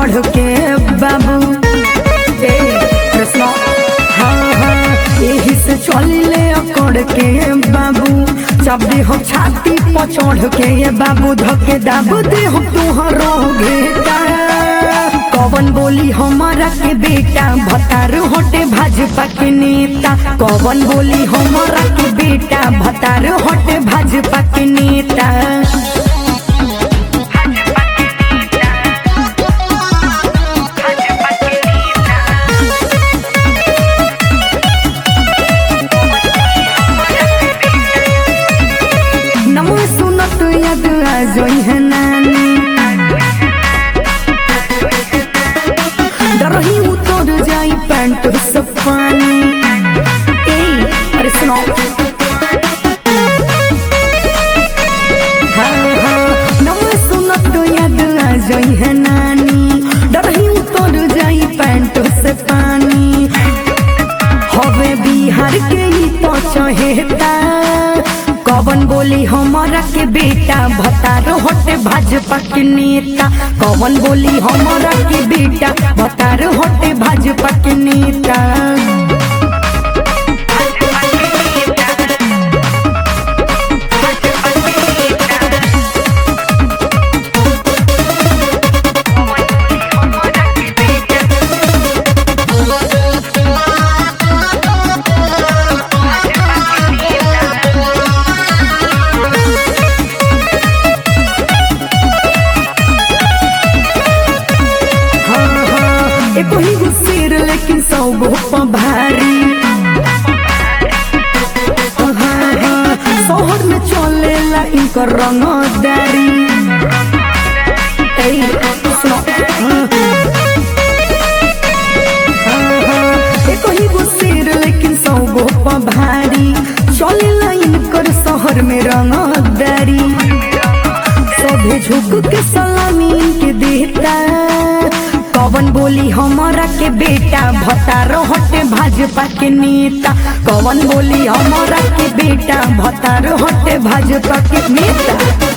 चढ़ के बाबू ए कृष्ण हाँ हाँ यही से चलिले अकड़ के बाबू चाबे हो छाती पर चढ़ के ये बाबू धके दाबू दे हो तुहरो घेटा कवन बोली हमारा के बेटा भतार होटे भाजपा के नेता कवन बोली हमारा के बेटा भतार होटे भाजपा के नेता नमो सुनत यद आ जोई है नानी डरही उतर जाई पैंट से पानी ए अरे सुनो हाँ हाँ नमो सुनत यद आ जोई है नानी डरही उतर जाई पैंट से पानी हवे बिहार के ही तो चहेता कवन बोली हमारा के बेटा भतार होटे भाजपा के नेता कवन बोली हमारा के बेटा भतार होटे भाजपा के नेता हाँ हाँ एको ही गुस्सेर लेकिन सौ गो प भारी हाँ हाँ शहर में चलेला इनकर रंगदारी ए सुनो हाँ हाँ हाँ एको ही गुस्सेर लेकिन सौ गो प भारी चलेला इनकर शहर में रंगदारी सभे झुक के सलामी के देता कवन बोली हमारा के बेटा भतार हटे भाजपा के नेता कवन बोली हमारा के बेटा भतार हटे भाजपा के नेता